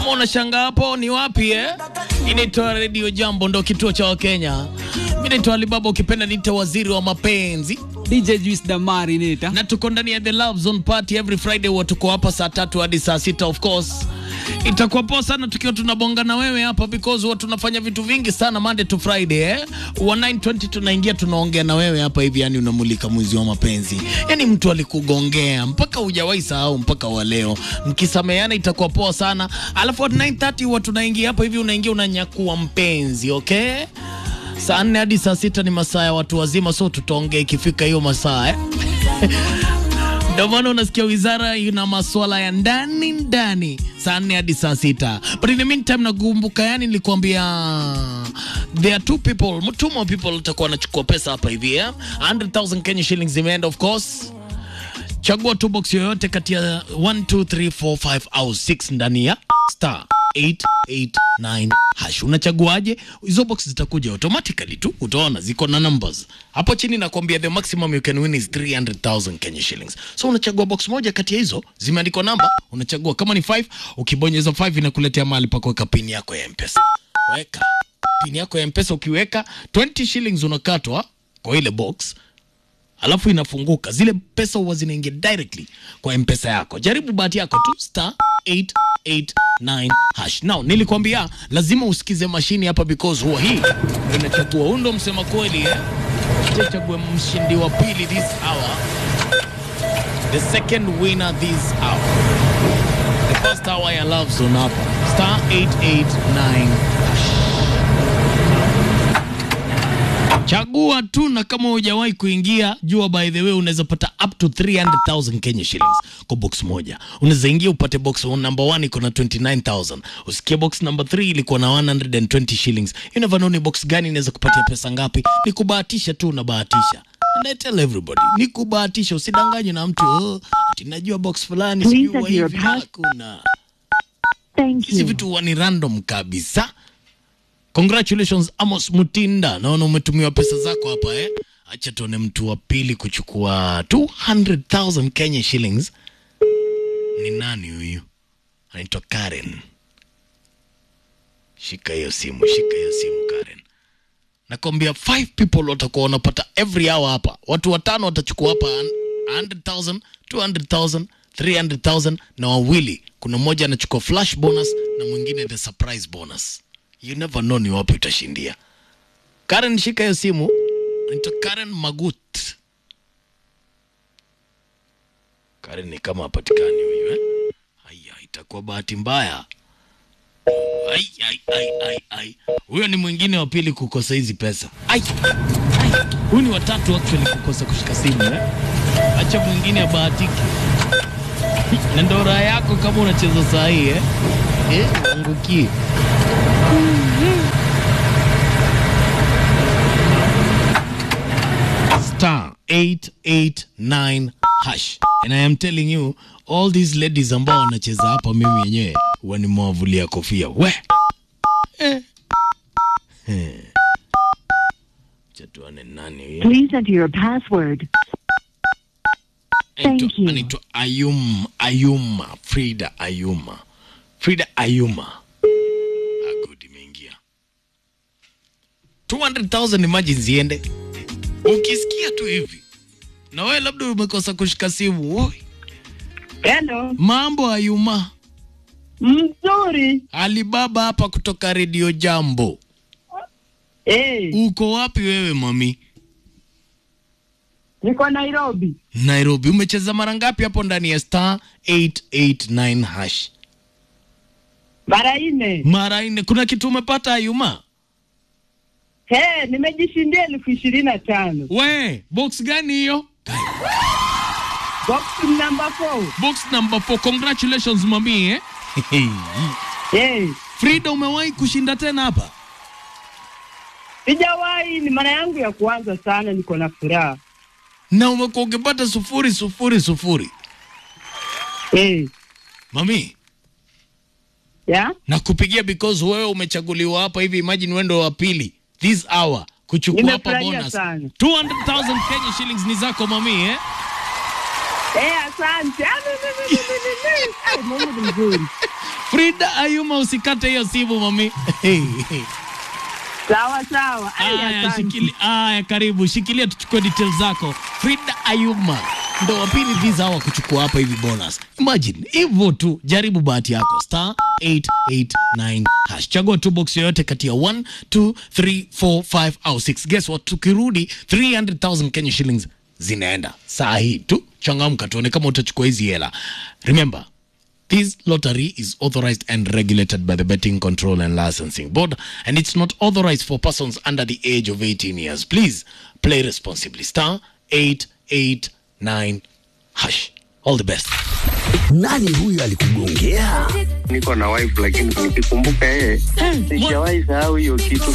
Kama unashangaa hapo ni wapi eh? Inaitwa Radio Jambo, ndo kituo cha Wakenya. Mimi naitwa Alibaba, ukipenda niite waziri wa mapenzi, DJ Juice Damari nita. na tuko ndani ya The Love Zone Party every Friday, huwa tuko hapa saa tatu hadi saa sita of course. Itakuwa poa sana tukiwa tunabonga na wewe hapa because huwa tunafanya vitu vingi sana Monday to Friday eh. Wa 920 tunaingia tunaongea na wewe hapa hivi, yani unamulika mwizi wa mapenzi. Yani mtu alikugongea mpaka hujawahi sahau mpaka wa leo. Mkisameheana itakuwa poa sana. Alafu at 930 huwa tunaingia hapa hivi, unaingia unanyakua mpenzi, okay? Saa nne hadi saa sita ni masaa ya watu wazima, so tutaongea ikifika hiyo masaa eh? Ndio maana unasikia wizara ina maswala ya ndani ndani, saa nne hadi saa sita. But in the meantime, nakumbuka yani, nilikwambia there are two people, two more people watakuwa wanachukua pesa hapa hivi eh? 100,000 Kenya shillings zimeenda of course. Chagua tu box yoyote kati ya 1 2 3 4 5 au 6 ndani ya star 889 hash. Unachaguaje? Hizo box zitakuja automatically tu, utaona ziko na numbers hapo chini. Nakwambia the maximum you can win is 300,000 Kenya shillings. So unachagua box moja kati ya hizo, zimeandikwa namba, unachagua kama ni 5, ukibonyeza 5 inakuletea mahali pa kuweka pin yako ya M-Pesa. Weka pin yako ya M-Pesa, ukiweka 20 shillings unakatwa kwa ile box alafu inafunguka, zile pesa huwa zinaingia directly kwa mpesa yako. Jaribu bahati yako tu, star 889 hash. Now nilikwambia lazima usikize mashini hapa because huwa hii ndio inachagua. Huyu ndo msema kweli eh? Chague mshindi wa pili this hour, the second winner this hour, the first hour ya Love Zone hapa star 889 hash. Chagua tu, na kama hujawahi kuingia, jua by the way, unaweza pata up to 300,000 Kenya shillings kwa box moja. Unaweza ingia upate box number 1 iko na 29,000, usikie box number 3 ilikuwa na 120 shillings. You never know ni box gani inaweza kupatia pesa ngapi. Ni kubahatisha tu, unabahatisha. And I tell everybody, ni kubahatisha, usidanganywe na mtu oh, ati najua box fulani Please sijui wa enter your hivi. pass- Hakuna Thank hizi you. vitu huwa ni random kabisa. Congratulations Amos Mutinda, naona umetumiwa pesa zako hapa eh. Acha tuone mtu wa pili kuchukua 200,000 Kenya shillings. Ni nani huyu? Anaitwa Karen. Shika hiyo simu, shika hiyo simu Karen. Nakwambia five people watakuwa wanapata every hour hapa. Watu watano watachukua hapa 100,000, 200,000, 300,000 na wawili. Kuna mmoja anachukua flash bonus na mwingine the surprise bonus. You never know ni wapi utashindia. Karen, shika hiyo simu. Anaitwa Karen Magut. Karen ni kama hapatikani huyu eh? Aya, itakuwa bahati mbaya. Ai, ai, ai, ai, ai. Huyo ni mwingine wa pili kukosa hizi pesa. Ai, ai. Huyu ni watatu actually kukosa kushika simu eh? Acha mwingine abahatike. Na ndo raha yako kama unacheza saa hii eh? Eh, uangukie. star 889 hash and I am telling you all these ladies ambao wanacheza hapa, mimi yenyewe huwa nimewavulia kofia we eh. Eh. Acha tuone nani huyu. Please enter your password. Thank Anaitwa- you. anaitwa Ayum, Ayuma Frida Ayuma Frida Ayuma Ah, good imeingia 200,000 imagine ziende ukisikia tu hivi na wewe labda umekosa kushika simu Oi, Hello. mambo Ayuma Mzuri. Alibaba hapa kutoka Radio Jambo Eh, uko wapi wewe mami niko Nairobi. Nairobi umecheza mara ngapi hapo ndani ya star 889 hash Mara nne. mara nne kuna kitu umepata Ayuma He, nimejishindia elfu ishirini na tano. We, box gani hiyo? Box number four. Box number 4. Congratulations mami eh? Eh, Frida umewahi kushinda tena hapa? sijawahi, ni mara yangu ya kwanza sana, niko na furaha. Na umekuwa ukipata sufuri sufuri sufuri. Eh, Mami, ya? nakupigia because wewe umechaguliwa hapa hivi, imagine wewe ndo wa pili this hour kuchukua hapa Nimefurahia bonus. sana. 200,000 Kenya shillings ni zako mami eh? Eh, asante. Ah, ni- ni- ni- ni- ni- ni. Ai, Mungu ni mzuri. Frida Ayuma, usikate hiyo simu mami. Sawa sawa. Ai, Aya, asante. shikili, aya, karibu shikilia, tuchukue details zako. Frida Ayuma ndo wa pili visa hawa kuchukua hapa hivi bonus. Imagine hivyo tu, jaribu bahati yako star 889 hash, chagua tu box yoyote kati ya 1 2 3 4 5 au 6. Guess what, tukirudi 300,000 Kenya shillings zinaenda saa hii tu. Changamka, tuone kama utachukua hizi hela. Remember This lottery is authorized and regulated by the Betting Control and Licensing Board, and it's not authorized for persons under the age of 18 years. Please play responsibly. Star 889 hash. All the best. Nani huyu alikugongea? niko na wife lakini nikikumbuka yeye sijawahi sahau hiyo kitu